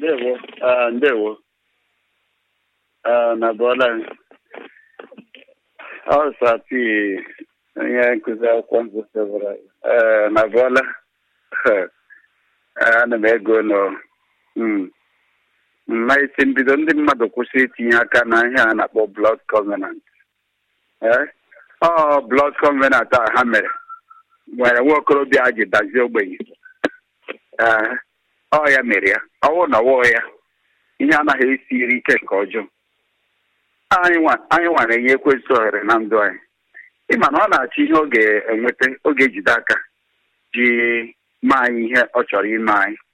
ndewo ah, ndewo Ah, na bụọla ọ sapi onye nkụzi akwụkwọ nsọ sebara ee na bụọla ana m ego nọ Mm. na isi mbido ndị mmadụ kwụsị itinye aka na ihe a na-akpọ blood covenant ee ọ blood covenant a ha mere nwere nwa okorobịa a ji dazie ogbenye ee ọ ya mere ya ọwụ na ọwụ ya ihe anaghị esiri ike nke ọjọọ anyị nwa- anyị nwere ihe ekwesị ohere na ndụ anyị ịma na ọ na-achọ ihe ọ ga-enweta oge ejide aka ji mee anyị ihe ọ chọrọ ime anyị